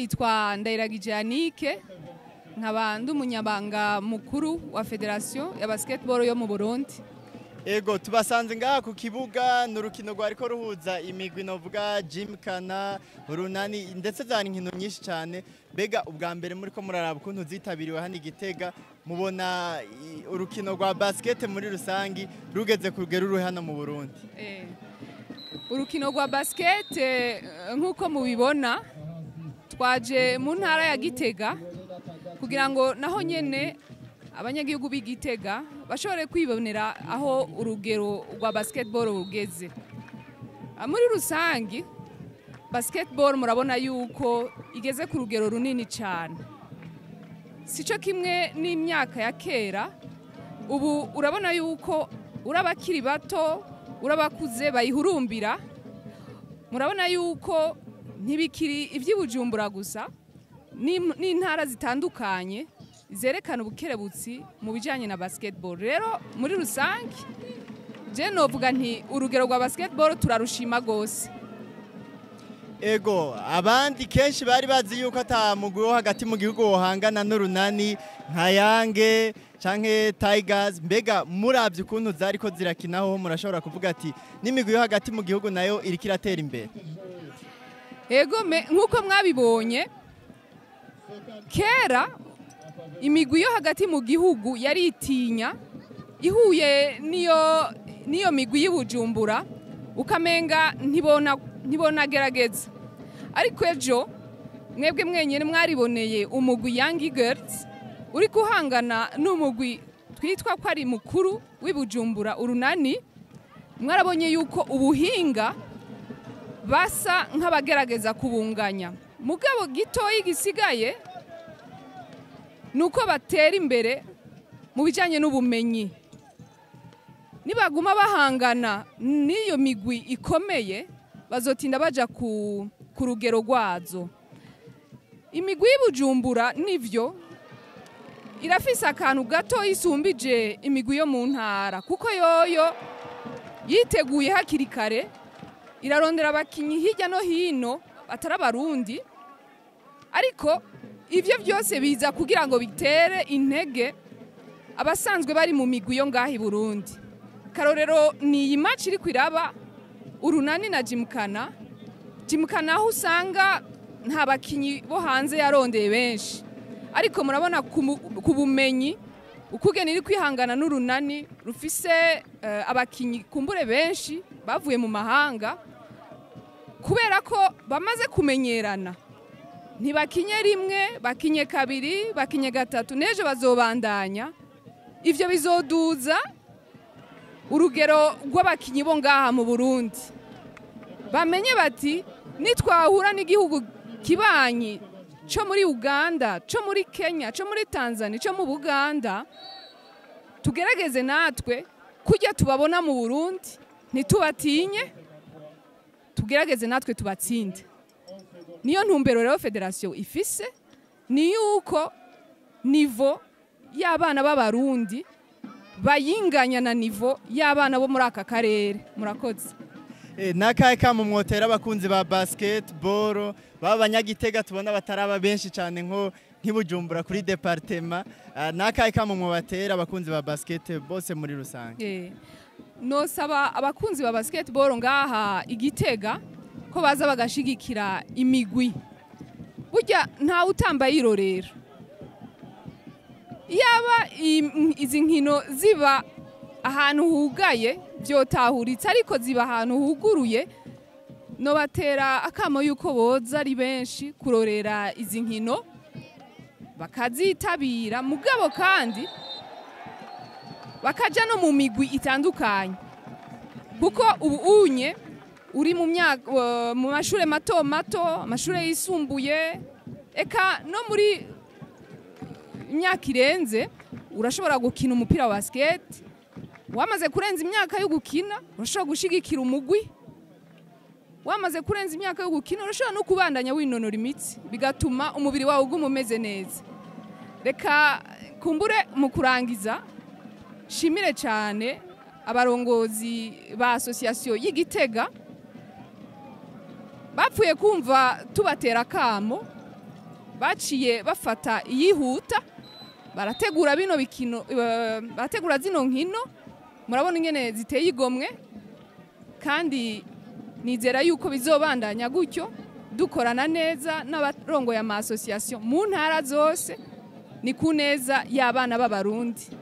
nitwa ndayiragije yanike nkaba ndi umunyabanga mukuru wa federasiyo ya basketball yo mu burundi ego tubasanze ngaha ku kibuga ni urukino rwariko ruhuza imigwi novuga jimkana runani ndetse zari inkino nyinshi cyane mbega ubwa mbere muri ko muraraba ukuntu zitabiriwe hano igitega mubona i- urukino rwa basket muri rusangi rugeze ku rugero ruri hano mu burundi Eh, urukino rwa basket eh, nk'uko mubibona twaje mu ntara ya gitega kugira ngo naho nyene abanyagihugu b'i gitega bashobore kwibonera aho urugero rwa basketball rugeze Ah, muri rusangi basketball murabona yuko igeze ku rugero runini cyane sico kimwe n'imyaka ya kera ubu urabona yuko urabakiri bato urabakuze bayihurumbira murabona yuko ntibikiri iby'ibujumbura gusa n'im- n'intara zitandukanye zerekana ubukerebutsi mu bijyanye na basketball rero muri rusange je novuga nti urugero rwa basketball turarushima rwose ego abandi kenshi bari bazi yuko ata mugwi wo hagati mu gihugu wohangana n'urunani nka yange canke tigers mbega muravye ukuntu zariko zirakinaho murashobora kuvuga ati n'imigwi yo hagati mu gihugu nayo iriko iratera imbere Ego me nk'uko mwabibonye kera imigwi yo hagati mu gihugu yari itinya ihuye niyo niyo migwi y'ubujumbura ukamenga ntibona ntibonagerageza ariko ejo mwebwe mwenyine mwariboneye umugwi Young Eagles uri guhangana n'umugwi twitwa ko ari mukuru w'ibujumbura urunani mwarabonye yuko ubuhinga basa nk'abagerageza kubunganya mugabo gitoya gisigaye ni uko batera imbere mu bijyanye n'ubumenyi nibaguma bahangana n'iyo migwi ikomeye bazotinda bajya ku ku rugero rwazo imigwi y'ubujumbura nivyo irafise akantu gato isumbije imigwi yo mu ntara kuko yoyo yiteguye hakiri kare irarondera abakinnyi hirya no hino batari abarundi ariko ibyo byose biza kugira ngo bitere intege abasanzwe bari mu migwi yo ngaho i burundi karorero ni iyi maci iri kwiraba urunani na jimukana jimukana aho usanga nta bakinnyi bo hanze yarondeye benshi ariko murabona ku mu- ku bumenyi ukugena iri kwihangana n'urunani rufise eh, abakinnyi kumbure benshi bavuye mu mahanga kubera ko bamaze kumenyerana ntibakinye rimwe bakinye kabiri bakinye gatatu n'ejo bazobandanya ivyo bizoduza urugero rw'abakinyi bo ngaha mu burundi bamenye bati nitwahura n'igihugu kibanyi co muri uganda co muri kenya co muri tanzania co mu buganda tugerageze natwe kujya tubabona mu burundi ntitubatinye tugerageze natwe tubatsinde niyo ntumbero rero federasiyo ifise ni yuko nivo y'abana b'abarundi bayinganya na nivo y'abana bo muri aka karere murakoze Eh, nakahe kamo mwotera abakunzi ba basketball baba abanyagitega tubona bataraba benshi cyane nko nk'ibujumbura kuri departema Ah, nakahe kamo mwobatera abakunzi ba basket bose muri rusange Eh, nosaba abakunzi ba basketball ngaha igitega ko baza bagashigikira imigwi burya ntawe utamba yirorera yaba im- izi nkino ziba ahantu hugaye byotahuritse ariko ziba ahantu huguruye nobatera akamo yuko boza ari benshi kurorera izi nkino bakazitabira mugabo kandi bakaja no mu migwi itandukanye kuko ubu unye uri mu myaka uh, mu mashure mato mato amashure yisumbuye eka no muri imyaka irenze urashobora gukina umupira wa basket wamaze kurenza imyaka yo gukina urashobora gushigikira umugwi wamaze kurenza imyaka yo gukina urashobora no kubandanya winonora imitsi bigatuma umubiri wawe uguma umeze neza reka kumbure mu kurangiza shimire cyane abarongozi ba asosiyasiyo y'igitega bapfuye kumva tubatera akamo baciye bafata iyihuta barategura bino bikino eh, barategura zino nkino murabona ingene ziteye igomwe kandi nizera yuko bizobandanya gutyo dukorana neza n'abarongoye ama association mu ntara zose ni ku neza y'abana b'abarundi